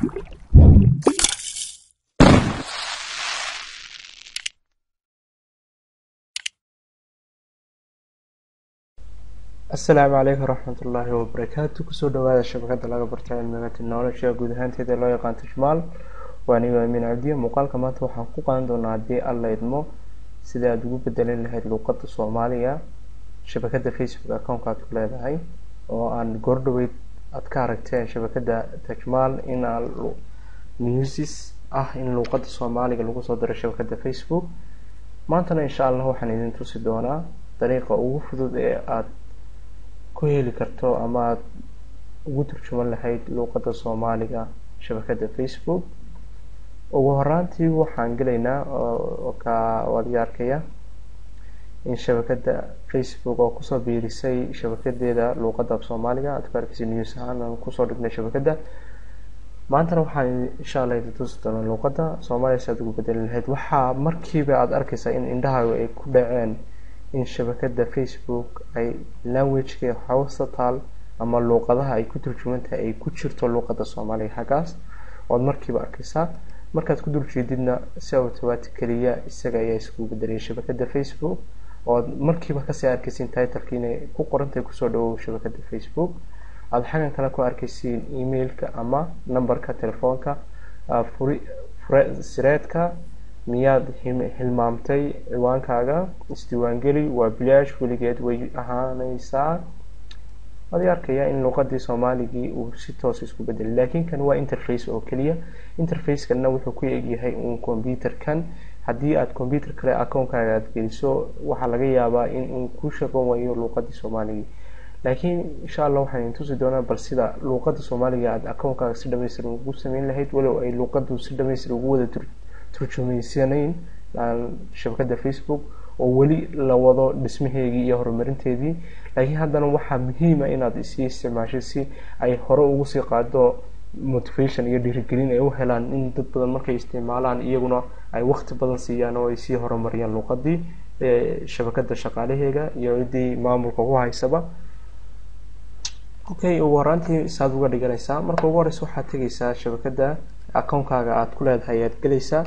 asalaamu calaykum waraxmatullaahi wabarakaatu kusoo dhawaada shabakada laga barto cilmiga technology guud ahaanteeda loo yaqaan tishmaal waa anigo amiin cabdiye muuqaalka maanta waxaan ku qaadan doonaa haddii alla idmo sida aada ugu bedelin lahayd luuqada soomaaliga shabakada facebook account aad ku leedahay oo aan goordhaweyd aad ka aragteen shabakada tajmaal in newsis ah in luuqada soomaaliga lagu soo diro shabakada facebook maantana insha allah waxaan idin tusi doonaa dariiqa ugu fudud ee aada ku heli karto ama aada ugu turjuman lahayd luuqada soomaaliga shabakada facebook ugu horaantii waxaan gelaynaa ka adiga arkaya in shabakada facebook oo kusoo biirisay shabakadeeda luuqada af soomaaliga aad ku arkeysa news ahaan aan kusoo dhignay shabakada maantana waxaan insha allah idin tusi doonaa luuqada soomaaliya si aad ugu bedeli lahayd waxaa markiiba aada arkeysaa in indhahaaga ay ku dhaceen in shabakada facebook ay languageka hawsa taal ama luuqadaha ay ku turjumantahay ay ku jirto luuqada soomaaliga xaggaas oad markiiba arkeysaa markaad ku dul jeedidna si automatic keliya isaga ayaa iskugu bedelaya shabakada facebook ood markiiba kasii arkeysiin titleki inay ku qorantahay kusoo dhawow shabakada facebook aada xaggan kale ku arkeysiin emailka ama numberka telefoonka furi sireedka miyaad hilmaamtay ciwaankaaga isdiiwaangeli waa bilaash weligeed way ahaaneysaa adi arkaya in luuqadii soomaaligii uu si toos isku bedelay laakiin kan waa interface oo keliya interfacekanna wuxuu ku egyahay uun computerkan haddii aada computer kale account-kaaga aada geliso waxaa laga yaabaa in uu ku shaqon wayo luuqadii soomaaligii laakiin insha allah waxaan idin tusi doonaa bal sida luuqada soomaaliga aada account-kaaga si dhamaystir ugu sameyn lahayd walow ay luuqadu si dhamaystir ugu wada turjumaysanayn shabakada facebook oo weli la wado dhismaheegii iyo horumarinteedii laakiin haddana waxaa muhiima inaad isii isticmaashay si ay hore ugu sii qaado motivation iyo dhiirigelin ay u helaan in dad badan markay isticmaalaan iyaguna ay waqti badan siiyaan oo ay sii horumariyaan luuqadii shabakada shaqaalaheega iyo ciddii maamulka ku haysaba okay ugu horaantii saad uga dhiganaysaa marka ugu horeysa waxaad tegeysaa shabakada account-kaaga aada ku leedahay ayaad gelaysaa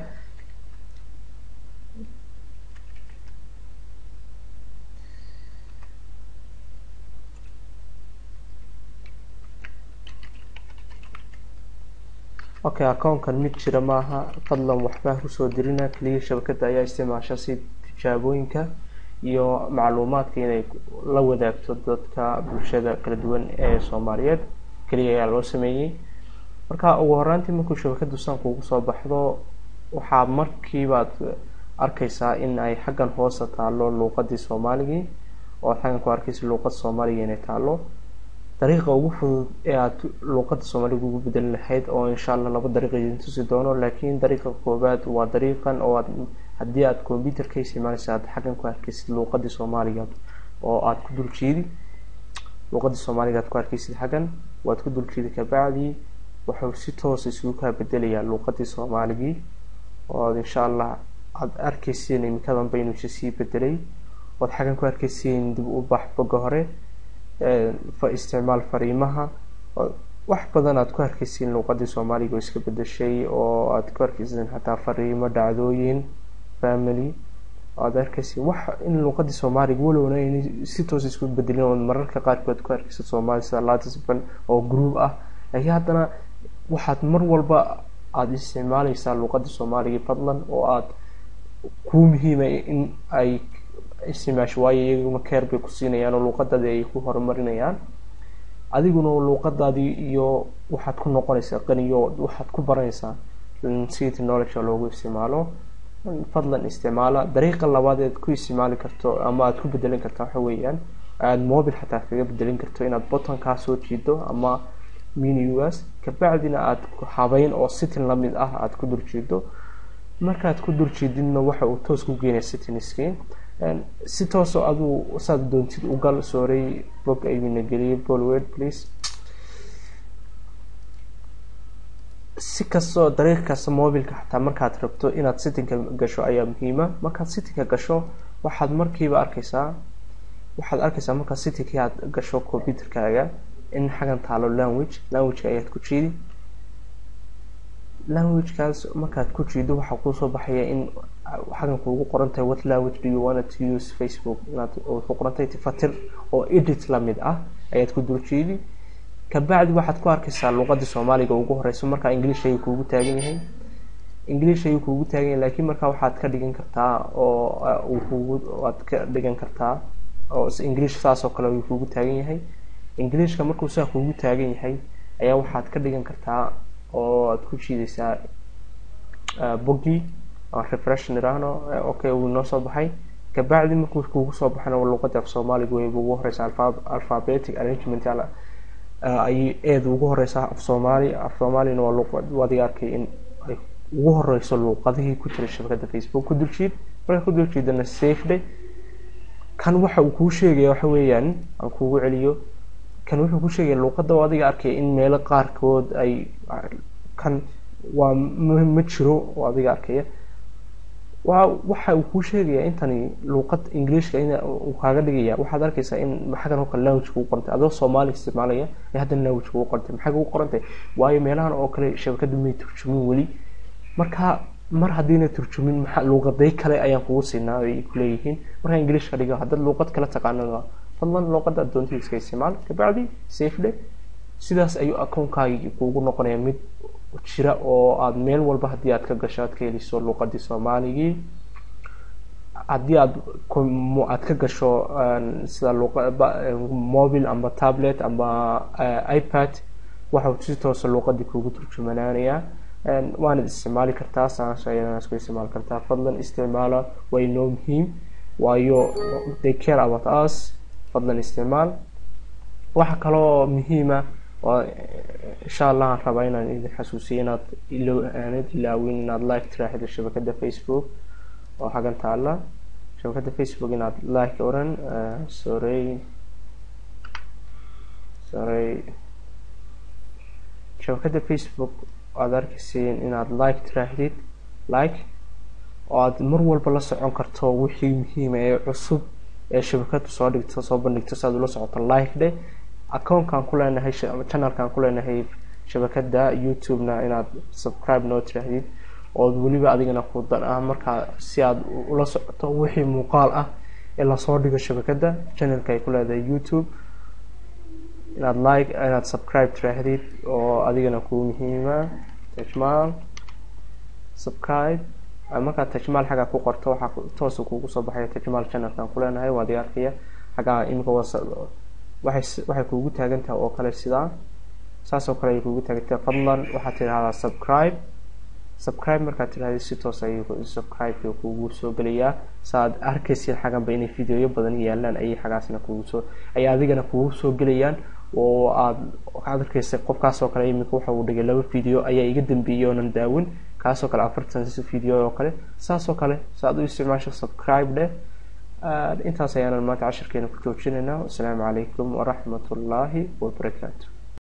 okay account-kan mid jira maaha fadlan waxbaa kusoo dirina keliya shabakada ayaa isticmaasha si tijaabooyinka iyo macluumaadka inay la wadaagto dadka bulshada kala duwan ee soomaaliyeed keliya ayaa loo sameeyey marka ugu horaantii markuu shabakadu sanku ugu soo baxdo waxaa markiibaad arkeysaa in ay xaggan hoosta taalo luuqadii soomaaligii oo aad xaggan ku arkeysa luuqada soomaaliga inay taalo dariiqa ugu fudud ee aada luuqada soomaaliga ugu bedeli lahayd oo insha allah laba dariiq idin tusi doono laakiin dariiqa koobaad waa dariiqan oo aad haddii aada computer ka isticmaaleysa aad xaggan ku arkeysid luuqadii soomaaliga oo aada ku dul jiidi luuqadii soomaaliga aad ku arkeysid xaggan waad ku dul jiidi kabacdi wuxuu si toosa isugu kaa bedelayaa luuqadii soomaaligii oo aad insha allah aada arkeysiin imikadanba inuu isa sii bedelay oad xaggan ku arkeysiin dib u bax boga hore isticmaal fariimaha wax badan aad ku arkeysiin luuqadii soomaaliga oo iska bedeshay oo aad ku arkeysiin xataa fariimo dhacdooyin family aad arkeysiin wax in luuqadii soomaaliga walowna in si toos isku bedelin oo mararka qaarkood ku arkeysa soomaali sida latisban oo group ah laakiin haddana waxaad mar walba aada isticmaaleysaa luuqadii soomaaliga fadlan oo aada kuu muhiima in ay isticmaasho waayo iyaguna keer bay ku siinayaan oo luuqadaadii ay ku horumarinayaan adiguna luuqadaadii iyo waxaad ku noqonaysaa qaniyo waxaad ku baranaysaa si technology loogu isticmaalo fadlan isticmaala dariiqa labaad eed ku isticmaali karto ama aada ku bedelin karta waxa weeyaan aada mobile xataa kaga bedelin karto inaad bottonkaa soo jiido ama minugas kabacdina aada habeyn oo sitin lamid ah aada ku dul jiido markaad ku dul jiididna waxa uu toos ku geenaya sitiniskii si toosoo aduu saad doontid ugal sooray bog aymina geliyay bolwed please si kastoo dariiq kasta mobilka xataa markaad rabto inaad sittinka gasho ayaa muhiima markaad sittinka gasho waxaad markiiba arkeysaa waxaad arkeysaa markaad sittinkii aad gasho computerkaaga in xagan taalo language languageka ayaad ku jiidi languagekaas markaad ku jiido waxaa kuusoo baxaya in xagan kuugu qoran tahay what language do you want to use facebook inaad wuxuu qoran tahay tifatir oo edit lamid ah ayaad ku dul jiidi kabacdi waxaad ku arkaysaa luqadii soomaaliga ugu horeyso markaa english ayuu kuugu taagan yahay english ayuu kuugu taagan yahay laakiin markaa waxaad ka dhigan kartaa oo uu kugu waad ka dhigan kartaa oo english saas oo kale ayuu kuugu taagan yahay englishka markuu saa kuugu taagan yahay ayaa waxaad ka dhigan kartaa oo aad ku jiidaysaa bogi refresh nirahno okay uu noo soo baxay kabacdi markuu kuugu soo baxana luqada af soomaaliga wayba ugu horeysa alphabetic arrangement ayay eeda ugu horeysaa af soomaali af soomaalina waa luqad adiga arkay in ay ugu horeyso luuqadihii ku jira shabakada facebook ku duljiid markaa ku duljiidana safe day kan waxa uu kuu sheegaya waxa weeyaan aan kuugu celiyo kan wuxuu ku sheegaya luuqada oo adiga arkaya in meelo qaarkood ay kan waa ma jiro oo adiga arkaya waa waxa uu kuu sheegaya intani luuqad englishka in uu kaaga dhigaya waxaad arkaysaa in xaggan oo kale language kugu qorantay adoo soomaali isticmaalaya ee haddana language kugu qorantay maxay kugu qorantay waayo meelahan oo kale shabakadu may turjumin weli marka mar haddiina turjumin maxaa luuqaday kale ayaan kugu siinaa ay kuleeyihiin markaa english ka dhiga haddaad luuqad kale taqaanana fadlan luuqada adoontii iska isticmaal kabacdi safe day sidaas ayuu akoonkaagi kuugu noqonaya mid jira oo aada meel walba haddii aad ka gasho aad ka heliso luuqadii soomaaligii haddii aad aad ka gasho sida mobile amba tablet amba ipad waxau si toosa luuqadii kuugu turjumanaanayaa waanad isticmaali kartaa saas ayadana isku isticmaali kartaa fadlan isticmaala waa inoo muhiim waayo they care about us fadlan isticmaal waxa kaloo muhiima oo insha allah aan rabaa inaan idin xasuusiyo inaad ilo aanad ilaawin inaad like tiraaxdo shabakada facebook oo xagan taala shabakada facebook inaad like oran sorry sorry shabakada facebook aad arkaysiin inaad like tiraahdid like oo aad mar walba la socon karto wixii muhiima ee cusub ee shabakadu soo dhigto soo bandhigto si aad ula socoto like dhe accounkan ku leenahay channelkan ku leenahay shabakada youtube-na inaad subscribe noo tiraahdid ood weliba adigana ku dan ah markaa si aad ula socoto wixii muuqaal ah ee lasoo dhigo shabakada channelka ay ku leedahay youtube inaad like inaad subscribe tiraahdid oo adigana kuu muhiima tajmaal subscribe markaad tajmaal xaggaa ku qorto waxaa toosa kuugu soo baxaya tajmaal channelkan ku leenahay waa adiga arkaya xaggaa imika waxay waxay kuugu taagan tahay oo kale sidaa saas oo kale ay kuugu taagan tahay fadlan waxaad tidhahdaa subscribe subscribe markaad tidhahda si toos ay subscribe kuugu soo gelayaa saaad arkaysid xaganba inay videoyo badan yaalaan ayay xagaasna kuugu soo ay adigana kuugu soo gelayaan oo aad waxaad arkaysa qofkaasoo kale iminka waxa uu dhigay laba video ayaa iga dambeeyay oonan daawin kaasoo kale afartan video oo kale saasoo kale saaad u isticmaasho subscribe dheh intaas ayaanan maanta cashirkeena ku joojinaynaa wasalaamu calaykum waraxmat ullaahi wabarakaatu